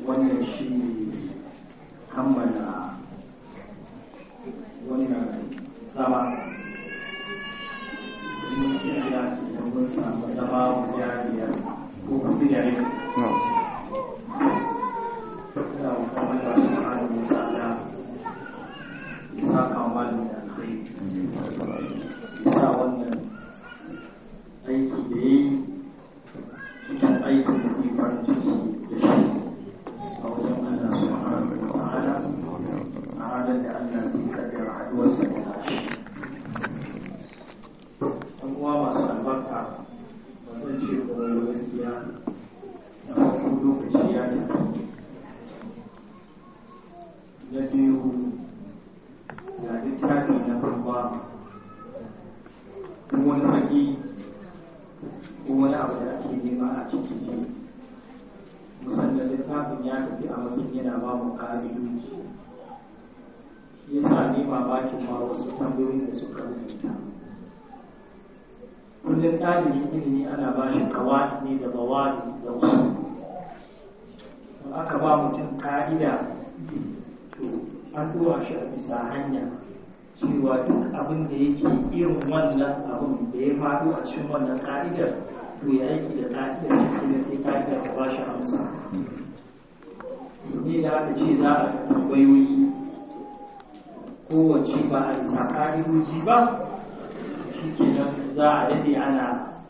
wannan shi kammala wannan zama mun kira idan mun samu zama guda biyar ko kuɗi da yau ina kuma da su hannu mutane isa kamalin da kai isa wannan aiki da ya yi cikin aikin da ke farin ciki da shi a wajen Allah subhanahu wa ta'ala a ranar da Allah zai kaddara haduwarsa da nashi ɗan uwa masu albarka ba zan ce kuma gaskiya na farko lokaci ya tafi na biyu ga littafi na farko kuma wani haƙi ko wani abu da ake nema a ciki ne musamman littafin ya tafi a matsayin yana ba mu ƙa'idoji ya sa ne mamakin ma wasu tambayoyin da suka rubuta kullum ɗalibin ilimi ana ba shi kawai ne da bawani da wasu in aka ba mutum ka'ida to an dora shi a bisa hanya cewa duk abin da yake irin wannan abin da ya faɗo a cikin wannan ka'idar to ya aiki da ka'idar da kuma sai ka'idar ta ba shi amsa ne da aka ce za a tambayoyi kowace ba a isa ka'idoji ba shi kenan za a daɗe ana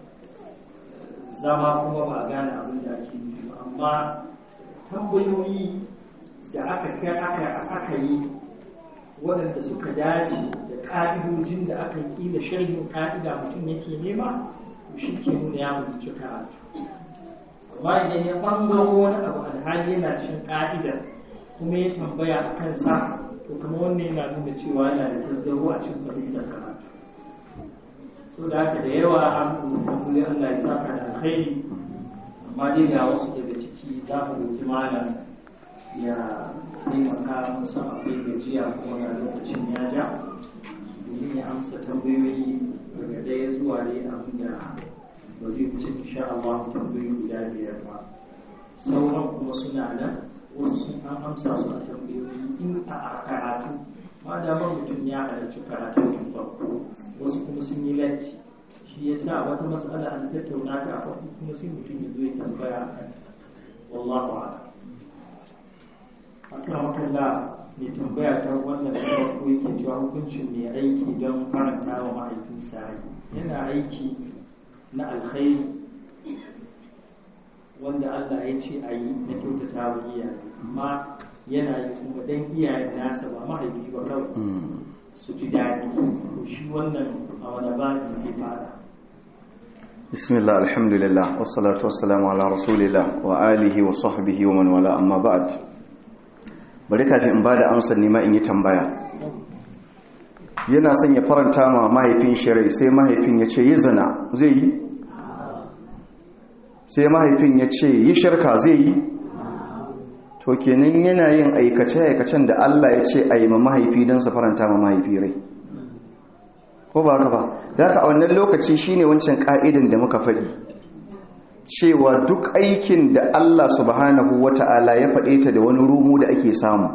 zama kuma ba a gane abin da ake yi amma tambayoyi da aka aka yi waɗanda suka dace da ƙa'idojin da aka yi da sharhin ƙa'ida mutum yake nema shi ke nuna ya mutu karatu amma idan ya ɓangaro wani abu alhali yana cin ƙa'ida kuma ya tambaya a kansa to kuma wannan yana nuna cewa yana da tazzaro a cikin fahimtar karatu so da haka da yawa an rubuta kuma Allah ya saka da alkhairi amma dai ga wasu daga ciki za mu roki malam ya taimaka musu akwai gajiya kuma ga lokacin ya ja domin ya amsa tambayoyi daga ɗaya zuwa dai abin da ba zai wuce insha Allah tambayoyi guda biyar ba sauran kuma suna nan wasu sun an amsa su a tambayoyi in a karatu ma damar mutum ya halarci karatu tun farko wasu kuma sun yi latti shi ya sa wata matsala an tattauna ta a farko kuma sai mutum ya zo ya tambaya a kan wallahu a'lam akan makalla mai tambaya ta wannan ta farko yake cewa hukuncin mai aiki don faranta wa mahaifinsa yana aiki na alkhairi wanda Allah ya ce a yi na kyautata wa iyaye amma yana yi kuma dan iyayen nasa ba mahaifi ba kawai su ji daɗi to shi wannan a wani babi sai fara bismillah alhamdulillah wassalatu wassalamu ala rasulillah wa alihi wa sahbihi wa man wala amma ba'd bari kafin in bada amsar nima in yi tambaya yana son ya faranta ma mahaifin shirai sai mahaifin ya ce yi zina zai yi sai mahaifin ya ce yi shirka zai yi to kenan yana yin aikace-aikacen da Allah ya ce a yi ma mahaifi don su faranta ma mahaifi rai ko ba ka ba da ka a wannan lokaci shine wancan ka'idan da muka faɗi cewa duk aikin da Allah subhanahu wata'ala ya faɗe ta da wani rumu da ake samu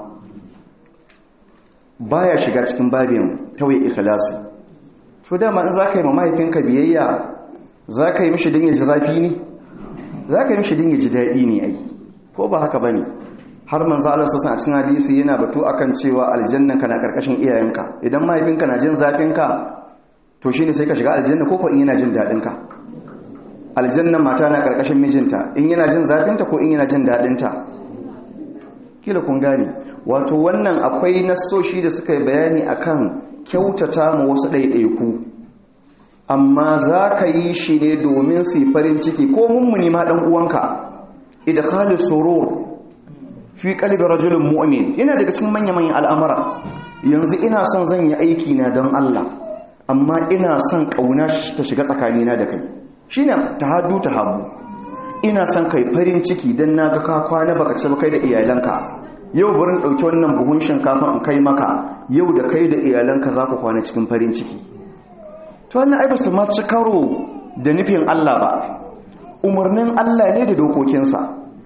baya shiga cikin babin tawai ikhlasi to dama in zaka yi ma mahaifinka biyayya zaka yi mishi din ya ji zafi ne zaka yi mishi din ya ji daɗi ne ai ko ba haka bane har manzo Allah sallallahu alaihi cikin hadisi yana batu akan cewa aljanna kana karkashin iyayenka idan mahaifinka na jin zafin ka to shine sai ka shiga aljanna ko ko in yana jin dadin ka aljanna mata na karkashin mijinta in yana jin zafin ta ko in yana jin dadin ta kila kun gane wato wannan akwai nassoshi da suka yi bayani akan kyautata mu wasu ɗaiɗaiku amma za ka yi shi ne domin su farin ciki ko mummuni ma ɗan uwanka idkhalu surur fi qalbi rajulin mu'min yana daga cikin manya-manyan al'amura yanzu ina son zan yi aiki na don Allah amma ina son kauna ta shiga tsakanina da kai shine tahaddu tahabbu ina son kai farin ciki dan naga ka kwana baka ci kai da iyalanka yau burin dauki wannan buhun shinkafa in kai maka yau da kai da iyalanka za ku kwana cikin farin ciki to wannan ai ba su ma ci karo da nufin Allah ba umarnin Allah ne da dokokinsa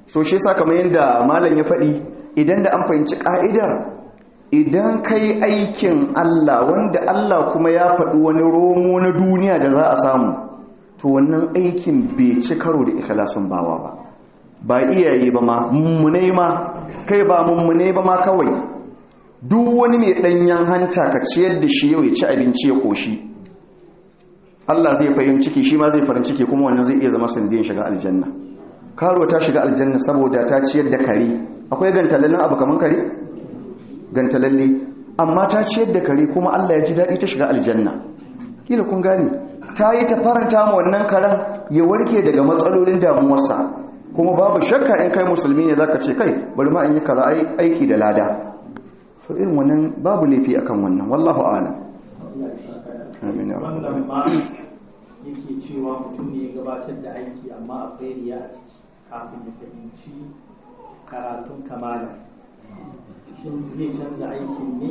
so shi yasa kamar yadda malam ya faɗi idan da an fahimci ka'idar idan kai aikin Allah wanda Allah kuma ya faɗi wani romo na duniya da za a samu to wannan aikin bai ci karo da ikhlasin bawa ba ba iyaye ba ma mummunai ma kai ba mummunai ba ma kawai duk wani mai ɗanyen hanta ka ciyar da shi yau ya ci abinci ya ƙoshi Allah zai fahim ciki shi ma zai farin ciki kuma wannan zai iya zama sanadin shiga aljanna karo ta shiga aljanna saboda ta ciyar da kare akwai gantalallen abu kaman kare gantalalle amma ta ciyar da kare kuma Allah ya ji daɗi ta shiga aljanna kila kun gane ta yi ta faranta ma wannan karen ya warke daga matsalolin damuwarsa kuma babu shakka in kai musulmi ne zaka ce kai bari ma in yi kaza aiki da lada so irin wannan babu laifi akan wannan wallahu a'lam amin ya rabbal wannan ma yake cewa mutum ne ya gabatar da aiki amma akwai riya a ciki kafin ya fahimci karatun kamala shin zai canza aikin ne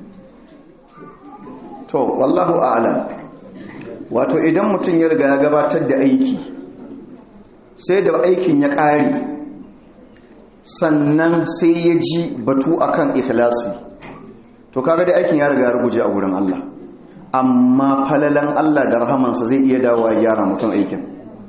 to wallahu a'lam wato idan mutum ya riga ya gabatar da aiki sai da aikin ya ƙare sannan sai ya ji batu akan ikhlasi to kaga da aikin ya riga ya ruguje a gurin Allah amma falalan Allah da rahamansa zai iya dawowa ya gyara mutum aikin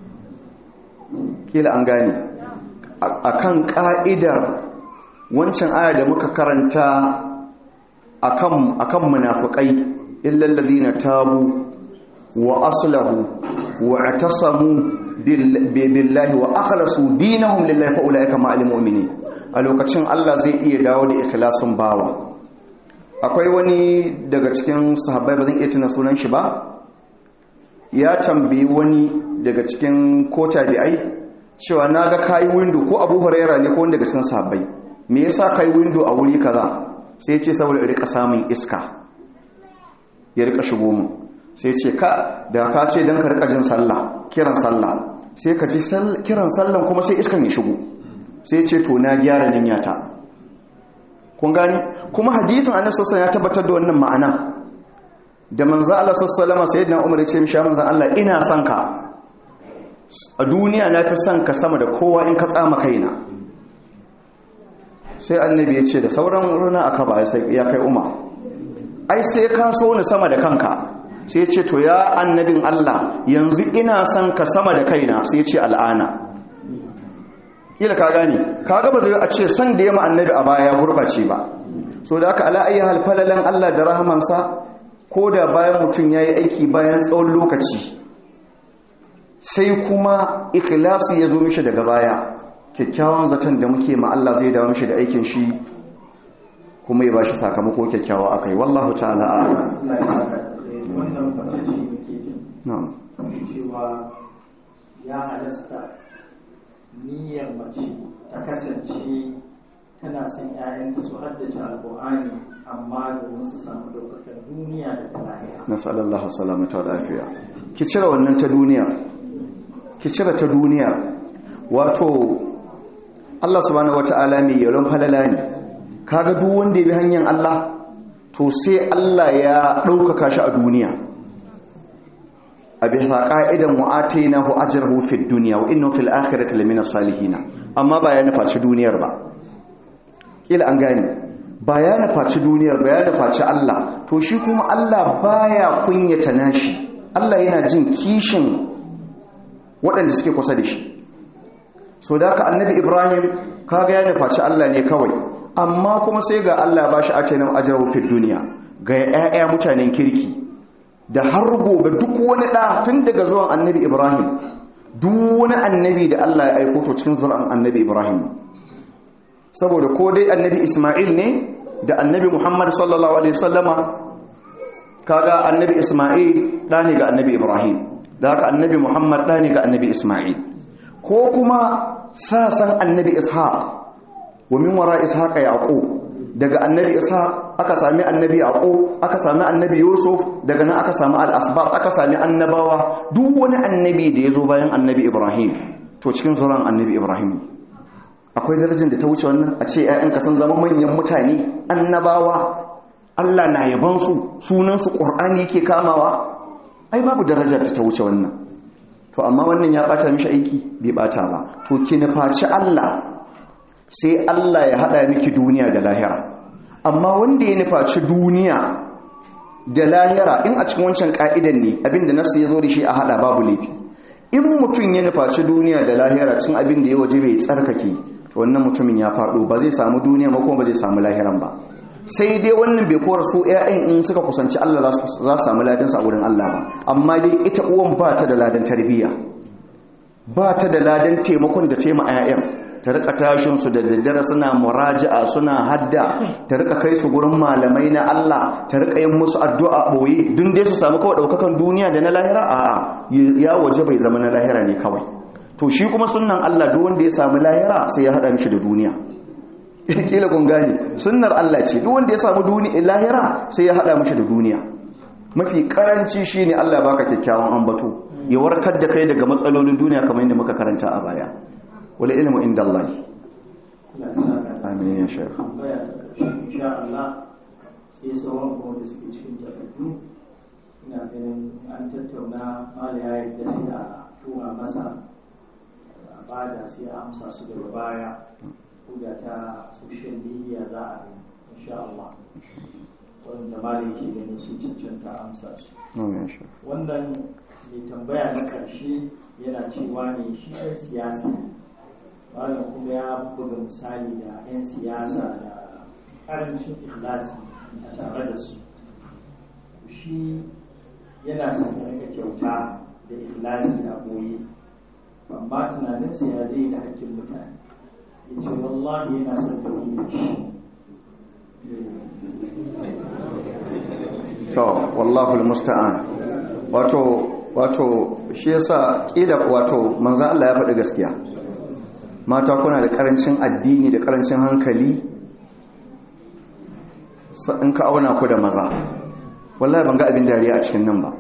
kila an gane akan ka'idar wancan aya da muka karanta akan akan munafiqai illal ladina tabu wa aslahu wa atasamu billahi wa akhlasu dinahum lillahi fa ulaika ma'al mu'minin a lokacin Allah zai iya dawo da ikhlasin bawa akwai wani daga cikin sahabbai ba zan iya tuna sunan shi ba ya tambayi wani daga cikin ko tabi'ai cewa naga kai window ko Abu Huraira ne ko wani daga cikin sahabbai me yasa kai window a wuri kaza sai ya ce saboda rika samun iska ya rika shigo mu sai ce ka da ka ce don ka rika jin sallah kiran sallah sai ka ji kiran sallan kuma sai iskan ya shigo sai ce to na gyara niyyata kun gani kuma hadisin annabi sallallahu ya tabbatar da wannan ma'ana da manzo Allah sallallahu alaihi sayyidina Umar ya ce mishi manzo Allah ina son ka a duniya na fi son ka sama da kowa in ka tsama kaina sai annabi ya ce da sauran runa aka ba sai ya kai umar ai sai ka so ni sama da kanka sai ce to ya annabin Allah yanzu ina son ka sama da kaina sai ce al'ana ila ka gani kaga ba zai a ce son da yamma annabi a baya gurbace ba so da aka ala ayi hal falalan Allah da rahamansa ko da bayan mutum yayi aiki bayan tsawon lokaci sai kuma ikhlasi ya zo mishi daga baya kyakkyawan zaton da muke ma Allah zai dawo mishi da aikin shi kuma ya bashi sakamako kyakkyawa akai wallahu ta'ala a'lam wannan mace ce muke jin na'am cewa ya halasta niyyar mace ta kasance tana son 'ya'yanta su haddace alƙur'ani amma domin su samu ɗaukakar duniya da ta lahira nasallallahu salamata wa lafiya ki cire wannan ta duniya ki cire ta duniya wato Allah subhanahu wata'ala mai yalon falala ne kaga duk wanda ya bi hanyar Allah to sai Allah ya ɗaukaka shi a duniya a bisa ƙa'idan wa'atai na hu ajiyarhu fi duniya wa inna fil akhirati lamina salihina amma ba ya nufaci duniyar ba kila an gane ba ya nufaci duniyar ba ya nufaci Allah to shi kuma Allah baya kunyata nashi Allah yana jin kishin waɗanda suke kusa da shi so da ka annabi Ibrahim kaga ya nufaci Allah ne kawai amma kuma sai ga Allah ba shi ace nan ajrahu fid duniya ga ƴaƴa mutanen kirki da har gobe duk wani ɗa tun daga zuwan annabi Ibrahim duk wani annabi da Allah ya aiko to cikin zuwan annabi Ibrahim saboda ko dai annabi Ismail ne da annabi Muhammad sallallahu alaihi wasallama kaga annabi Ismail da ne ga annabi Ibrahim da haka annabi Muhammad da ne ga annabi Ismail ko kuma sasan annabi Ishaq wa min wara Ishaq Yaqub daga annabi Ishaq aka sami annabi Yaqub aka sami annabi Yusuf daga nan aka sami al-asbaq aka sami annabawa duk wani annabi da yazo bayan annabi Ibrahim to cikin zuran annabi Ibrahim akwai darajar da ta wuce wannan a ce ‘ya'yanka sun zama manyan mutane annabawa Allah na yabansu sunansu ƙor'ani yake kamawa ai babu darajar da ta wuce wannan to amma wannan ya ɓata mishi aiki bai ɓata ba to ki nufaci Allah sai Allah ya hada miki duniya da lahira amma wanda ya nufaci duniya da lahira in a cikin wancan ka'idan ne abinda nasu ya zo da shi a hada babu laifi in mutum ya nufaci duniya da lahira cin abin da ya waje bai tsarkake to wannan mutumin ya faɗo ba zai samu duniya ba kuma ba zai samu lahiran ba sai dai wannan bai kora su ƴaƴan in suka kusanci Allah za su samu ladan sa wurin Allah ba amma dai ita uwan ba ta da ladan tarbiyya ba ta da ladan taimakon da taima ƴaƴan ta rika tashin su da daddare suna muraja'a suna hadda ta rika kai su gurin malamai na Allah ta rika yin musu addu'a boye dun dai su samu kawai daukakan duniya da na lahira a'a ya waje bai zama na lahira ne kawai to shi kuma sunnan Allah duk wanda ya samu lahira sai ya hada mishi da duniya kila kun gane sunnar Allah ce duk wanda ya samu duniya lahira sai ya hada mishi da duniya mafi karanci shine Allah baka kyakkyawan ambato ya warkar da kai daga matsalolin duniya kamar yadda muka karanta a baya wal ilmu inda Allah amin ya shaykh insha Allah sai sauran kuma da suke cikin takardu ina ganin an tattauna mala ya yi da sai a tura masa a bada sai a amsa su daga baya da ta social media za a yi insha Allah wanda malai ke ganin su cancanta amsa su wannan mai tambaya na karshe yana cewa ne shi ɗan siyasa malam kuma ya buga misali da 'yan siyasa da ƙarancin ikhlasi a tare da su shi yana son ya rika kyauta da ikhlasi a boye amma tunaninsa ya zai da hakkin mutane ya ce wallahi yana son tauhidin shi to wallahu almusta'an wato wato shi yasa kila wato manzo Allah ya faɗi gaskiya mata kuna da karancin addini da karancin hankali in ka auna ku da maza wallahi ban ga abin dariya a cikin nan ba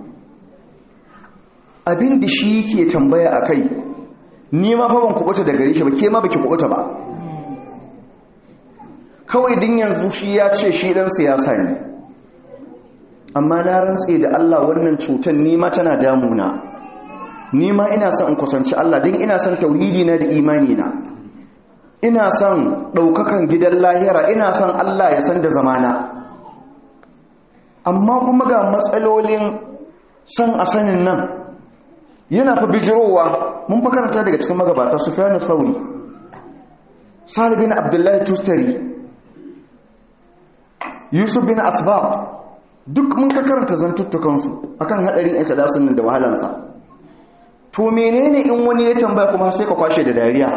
abin da shi ke tambaya a kai ni ma fa ban kubuta da gare shi ba ke ma baki kubuta ba kawai din yanzu shi ya ce shi dan siyasa ne amma na rantse da Allah wannan cutar ni ma tana damuna ni ma ina son in kusanci Allah din ina son tauhidi na da imani na ina son ɗaukakan gidan lahira ina son Allah ya san da zamana amma kuma ga matsalolin son a sanin nan yana fi bijirowa mun makaranta daga cikin magabata su fiye sauri salibin abdullahi tustari yusuf bin asbab duk mun ka karanta zantuttukansu akan haɗarin ikhlasin nan da wahalansa to menene in wani ya tambaya kuma sai ka kwashe da dariya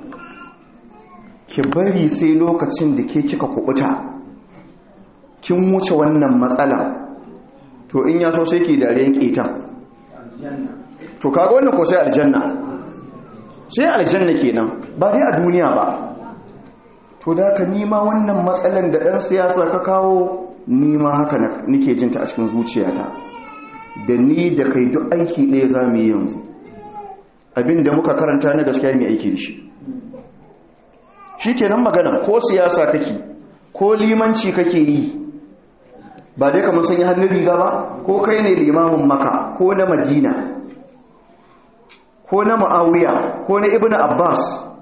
ki bari sai lokacin da ke kika kubuta kin wuce wannan matsala to in ya so sai ki dariyan ketan to kaga wannan ko sai aljanna sai aljanna kenan ba dai a duniya ba to da ka nima wannan matsalan da ɗan siyasa ka kawo nima haka nike jinta a cikin zuciyata da ni da kai duk aiki ɗaya za mu yi yanzu abinda muka karanta na gaskiya mai aiki da shi shi kenan magana ko siyasa kake ko limanci kake yi ba dai kamar sun yi hannun riga ba ko kai ne limamin maka ko na madina ko na ma'awiya ko na ibn abbas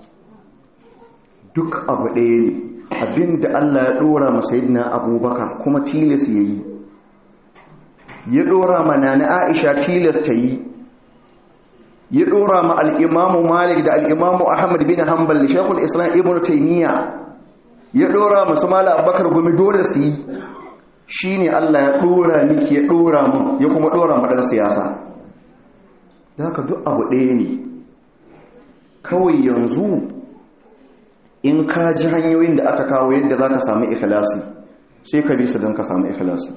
duk abu ɗaya ne abinda allah ya ɗora masayidina abubakar kuma tilas ya yi ya ɗora mana na aisha tilas ta yi ya ɗora ma al'imamu malik da al'imamu ahmad bin hanbal da shekul islam ibn taimiyya ya ɗora masu mala abubakar gumi dole su yi shi ne allah ya ɗora miki ya ɗora mu ya kuma ɗora maɗan siyasa da haka duk abu ɗaya ne kawai yanzu in ka ji hanyoyin da aka kawo yadda za ka samu ikhlasi sai ka bi su don ka samu ikhlasi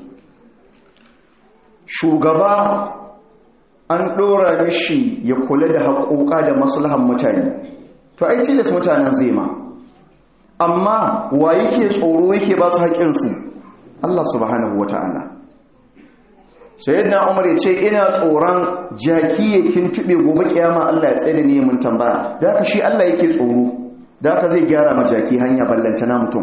shugaba an ɗora mishi ya kula da haƙoƙa da maslahan mutane to ai tilas mutanen zai ma amma wa yake tsoro yake ba su haƙinsu Allah subhanahu wata'ala sayyidina umar ya ce ina tsoron jaki ya kintube gobe kiyama Allah ya tsaye da ni mun tambaya da haka shi Allah yake tsoro da haka zai gyara ma jaki hanya ballantana mutum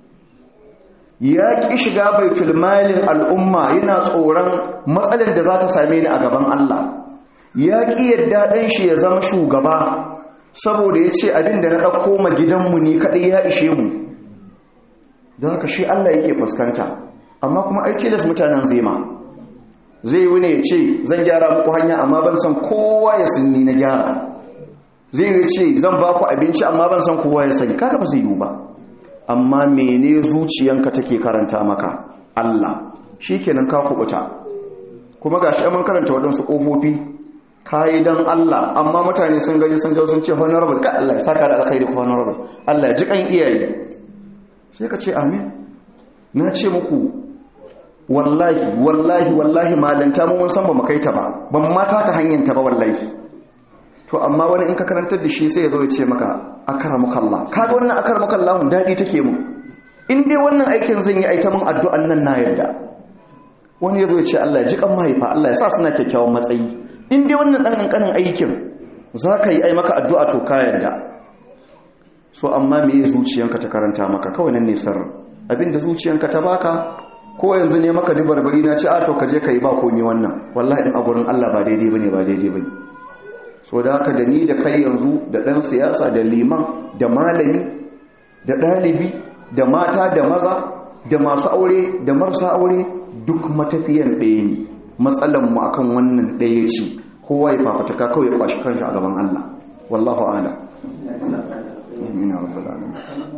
ya ƙi shiga baitul malin al'umma yana tsoron matsalar da za ta same ni a gaban Allah ya ƙi yadda ɗan shi ya zama shugaba saboda ya ce abin da na ɗauko ma gidanmu ne kaɗai ya ishe mu don haka shi Allah yake fuskanta amma kuma ai tilas mutanen zema zai yi ne ya ce zan gyara muku hanya amma ban san kowa ya sinni na gyara zai yi ce zan ba ku abinci amma ban san kowa ya sani kaga ba zai yi ba amma mene zuciyanka take karanta maka Allah shi kenan ka kubuta kuma ga shi mun karanta waɗansu ƙofofi kayi don Allah amma mutane sun gani sun jau sun ce honorable ka Allah ya saka da alkhairi ko honorable Allah ya ji kan iyaye sai ka ce amin na ce muku wallahi wallahi wallahi malanta mu mun san ba mu kai ta ba ban ma taka hanyar ta ba wallahi to amma wani in ka karantar da shi sai ya zo ya ce maka akramukallah kaga wannan akramukallah dadi take mu in dai wannan aikin zan yi aita mun addu'an nan na yarda wani ya zo ya ce Allah ya ji kan mahaifa Allah ya sa suna kyakkyawan matsayi in dai wannan dan kankanin aikin zaka yi ai maka addu'a to ka yarda so amma me zuciyanka ta karanta maka kawai nan ne sirrin abinda zuciyanka ta baka ko yanzu ne maka barbari na ce a to ka je ka yi ba komi wannan wallahi in a gurin Allah ba daidai bane ba daidai bane so da haka da ni da kai yanzu da dan siyasa da liman da malami da dalibi da mata da maza da masu aure da marasa aure duk matafiyan ɗaya ne matsalan mu akan wannan ɗaya ce kowa ya fafataka kawai ya kwashi kanshi a gaban Allah wallahu a'lam amin ya rabbal alamin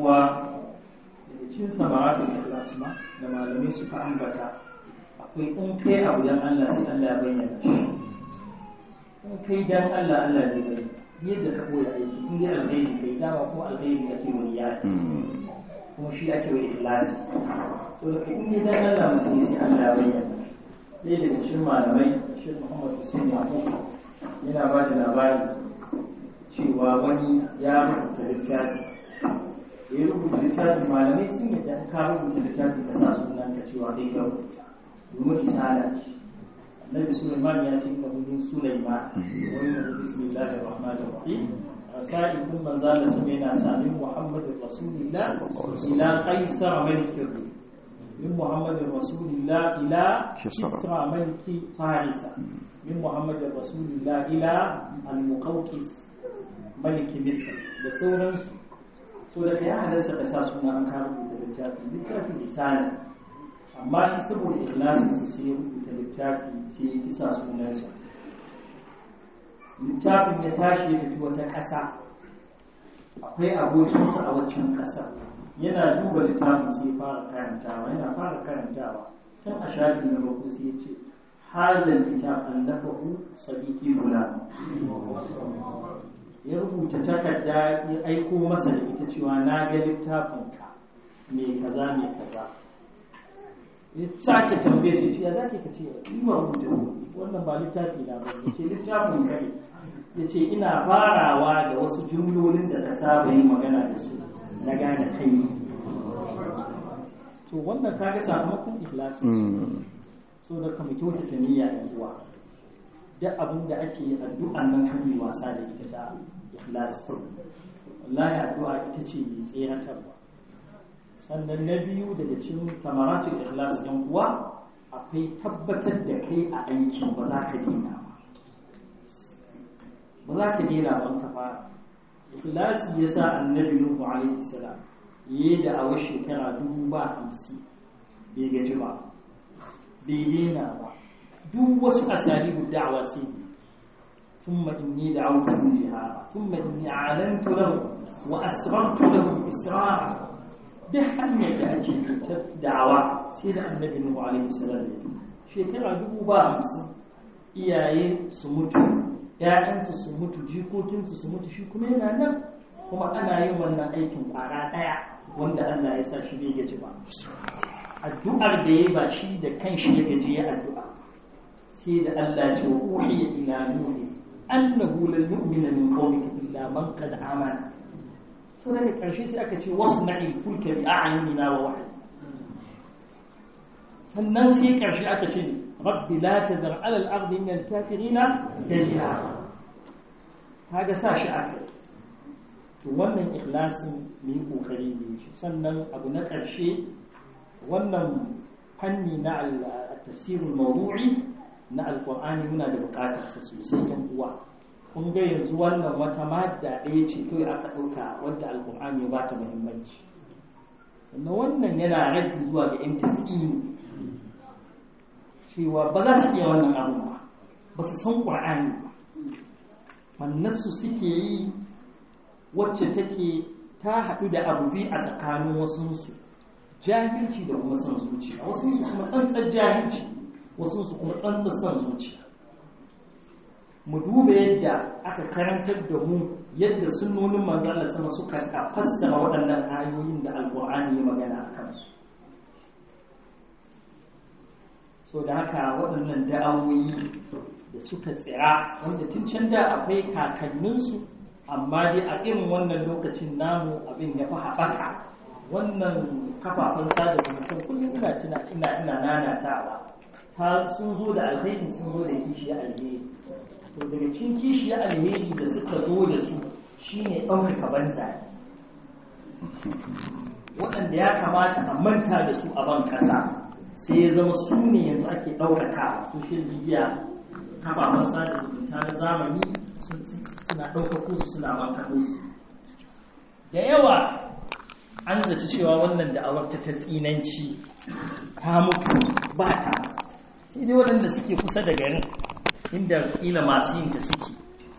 cikin samaratun ikhlas ma da malamai suka ambata akwai in kai abu dan Allah sai Allah ya bayyana shi in kai dan Allah Allah zai bayyana yadda ka koya aiki in dai alheri kai dama ko alheri ake wani ya kuma shi ake wa ikhlasi so da kai in dai dan Allah mutum sai Allah ya bayyana ɗaya daga cikin malamai shi Muhammad Hussein Yaqub yana ba da labari cewa wani ya rubuta littafi ya rubuta littafin malamai sun yadda ka rubuta littafin ka sa sunan ka cewa zai kyau domin isala ce annabi sulaiman ya ce inna hu sulaiman wa inna hu bismillahir rahmanir rahim rasai kun manzala sun yana sa min muhammadir rasulillah ila qaisar malikin min muhammadir rasulillah ila kisra maliki farisa min muhammadir rasulillah ila al-muqawqis maliki misr da sauransu so da ya halarsa ka sa suna an kawo rubuta littafi littafi misali amma shi saboda ikhlasin sa sai ya rubuta littafi sai ya kisa sunansa littafin ya tashi ya tafi wata ƙasa akwai abokinsa a waccan ƙasar yana duba littafin sai ya fara karantawa yana fara karantawa tun a shafi na farko sai ya ce hadal kitab allafahu sadiqi gulam ya rubuta takarda ya aiko masa da ita cewa na ga littafinka mai kaza mai kaza ya sake tambaye sai ce ya za ka ce yi ma rubuta wannan ba littafi na ba ya ce littafin ka ne ya ce ina farawa da wasu jumlolin da ka saba yin magana da su na gane kai to wannan ka ga sakamakon ikhlasi so da ka mutu ta niyya da uwa duk abin da ake yi addu'an nan kan yi wasa da ita ta ikhlas wallahi addu'a ita ce mai tseratarwa sannan na biyu daga cikin samaratul ikhlas ɗin uwa akwai tabbatar da kai a aikin ba za ka dina ba ba za ka dina ba ka fara ikhlasi yasa annabi nuhu alaihi salam yayi da awa shekara dubu ba hamsin bai gaji ba bai dina ba duk wasu asalibu da'awa sai ne ثم إني دعوتهم جهارا ثم إني أعلنت لهم وأسررت لهم إسرارا ده hanyar da ake cutar da'awa sai da annabi Nuhu alaihi salam shekara dubu ba hamsin iyaye su mutu ƴaƴansu su mutu jikokinsu su mutu shi kuma yana nan kuma ana yin wannan aikin ƙwara ɗaya wanda Allah ya sa shi bai gaji ba addu'ar da ya ba shi da kanshi ya gaji ya addu'a sai da Allah ce wa uhiya ila nuhi annahu lan yu'mina min qawmika illa man qad amana so daga karshe sai aka ce wasna'i fulka bi a'yunina wa wahyi sannan sai karshe aka ce rabbi la tadhar 'ala al-ardi min al-kafirina dayyara kaga sa shi aka to wannan ikhlasin mu yi kokari ne shi sannan abu na karshe wannan fanni na al-tafsir al-mawdu'i na alkur'ani muna da bukatar sa sosai yan uwa kun ga yanzu wannan wata madda ɗaya ce kawai aka ɗauka wadda alƙur'ani ya ba ta muhimmanci sannan wannan yana raddi zuwa ga yan tafiye cewa ba za su iya wannan abin ba ba su san ƙur'ani ba mannarsu suke yi wacce take ta haɗu da abu biyu a tsakanin wasunsu jahilci da kuma son zuciya wasunsu kuma tsantsar jahilci wasunsu kuma tsantsar son zuciya mu duba yadda aka karantar da mu yadda sunnonin manzo Allah sama suka fassara waɗannan ayoyin da alƙur'ani ya magana a kansu so da haka waɗannan da'awoyi da suka tsira wanda tun can da akwai kakanninsu amma dai a irin wannan lokacin namu abin ya fi haɓaka wannan kafafen sada zumunta kullum ina tuna ina ina nanatawa ta sun zo da alheri sun zo da kishi alheri to daga cikin kishi alheri da suka zo da su shine ɗaukaka banza waɗanda ya kamata a manta da su a ban ƙasa sai ya zama su ne yanzu ake ɗaukaka social media kafafen sada zumunta na zamani suna ɗaukako su suna bankaɗo su da yawa an zaci cewa wannan da'awar ta ta tsinanci ta mutu ba ta sai dai waɗanda suke kusa da garin inda ƙila masu yin ta suke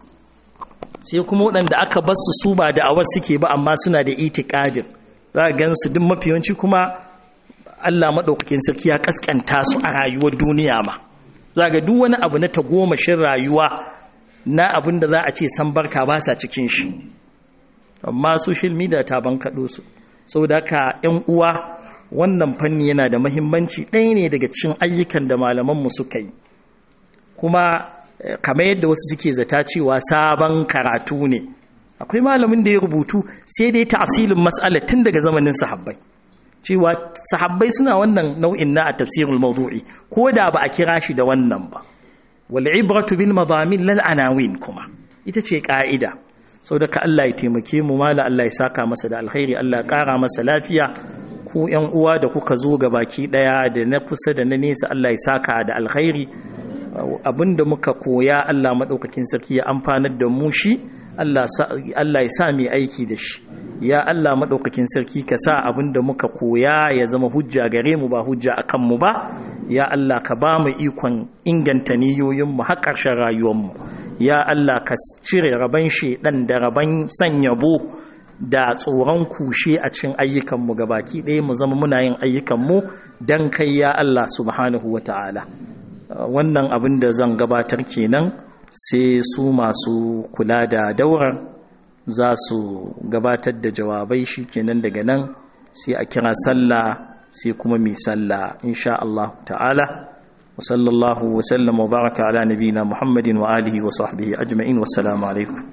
sai kuma waɗanda aka bar su su ba da'awar suke ba amma suna da itikadin za a gan su duk mafiyanci kuma Allah maɗaukakin sarki ya ƙasƙanta su a rayuwar duniya ma za ga duk wani abu na tagomashin rayuwa na abin da za a ce san barka ba sa cikin shi amma social media ta bankaɗo su sau da ka ‘yan uwa wannan fanni yana da mahimmanci ɗaya ne daga cikin ayyukan da malamanmu suka yi kuma kamar yadda wasu suke zata cewa sabon karatu ne akwai malamin da ya rubutu sai dai tasirin mas'ala tun daga zamanin sahabbai cewa sahabbai suna wannan nau'in na a tafsirul mawdu'i ko da ba a kira shi da wannan ba wal ibratu bil madamin lal anawin kuma ita ce ka'ida sau da ka Allah ya taimake mu mala Allah ya saka masa da alkhairi Allah ya kara masa lafiya ku yan uwa da kuka zo ga baki daya da na kusa da na nesa Allah ya saka da alkhairi abinda muka koya Allah madaukakin sarki ya amfanar da mu shi Allah ya sa mai aiki da shi ya Allah maɗaukakin sarki ka sa abin da muka koya ya zama hujja gare mu ba hujja a kanmu ba ya Allah ka ba mu ikon inganta niyoyinmu har ƙarshen rayuwarmu ya Allah ka cire raban shedan da raban sanyabo da tsoron kushe a cikin ayyukanmu baki ɗaya mu zama muna yin ayyukanmu don kai ya Allah subhanahu wa ta'ala wannan abin da zan gabatar kenan sai su masu kula da daurar za su gabatar da jawabai shi kenan daga nan sai a kira sallah sai kuma mai sallah insha Allah ta'ala wa sallallahu wa sallam wa baraka ala nabina muhammadin wa alihi wa sahbihi ajma'in wassalamu alaikum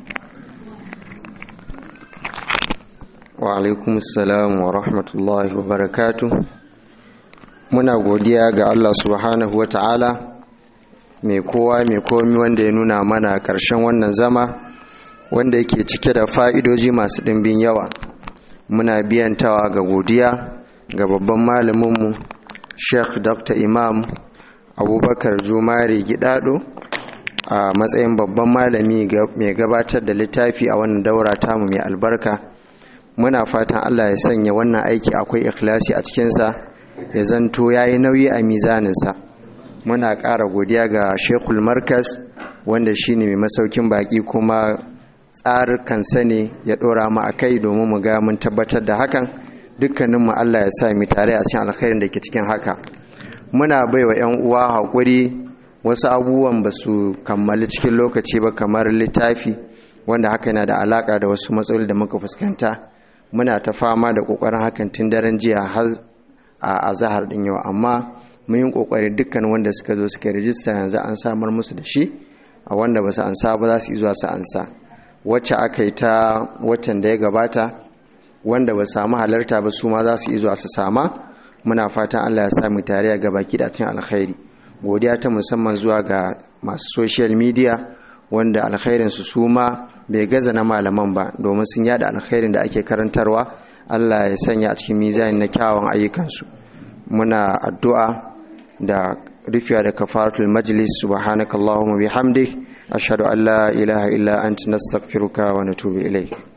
wa alaikum assalam wa rahmatullahi wa barakatuh muna godiya ga Allah subhanahu wa ta'ala mai kowa mai komi wanda ya nuna mana ƙarshen wannan zama wanda yake cike da fa'idoji masu ɗimbin yawa muna biyantawa ga godiya ga babban malaminmu sheikh dr imam abubakar jumari gidado a matsayin babban malami mai gabatar da littafi a wannan daura tamu mai albarka muna fatan allah ya sanya wannan aiki akwai ikhlasi a cikinsa ya zanto ya yi nauyi a mizaninsa muna ƙara godiya ga shekul markas wanda shine mai masaukin baƙi kuma tsarikansa ne ya ɗora mu a kai domin mu ga mun tabbatar da hakan dukkaninmu Allah ya sa mu tare a cikin alkhairin da ke cikin haka muna bai wa 'yan uwa haƙuri wasu abubuwan ba su kammali cikin lokaci ba kamar littafi wanda haka yana da alaƙa da wasu matsaloli da muka fuskanta muna ta fama da ƙoƙarin hakan tun daren jiya har a azahar ɗin yau amma mun yi ƙoƙari dukkan wanda suka zo suka rijista yanzu an samar musu da shi a wanda ba su ansa ba za su yi zuwa su ansa wacce aka yi ta watan da ya gabata wanda ba samu halarta ba su ma za su zuwa su sama muna fatan Allah ya sami tare ga baki da cikin alkhairi godiya ta musamman zuwa ga masu social media wanda alkhairin su su ma bai gaza na malaman ba domin sun yada alkhairin da ake karantarwa Allah ya sanya a cikin mizani na kyawun ayyukansu muna addu'a da rufiya da kafaratul majlis subhanakallahumma bihamdik ashhadu an la ilaha illa anta nastaghfiruka wa natubu ilaik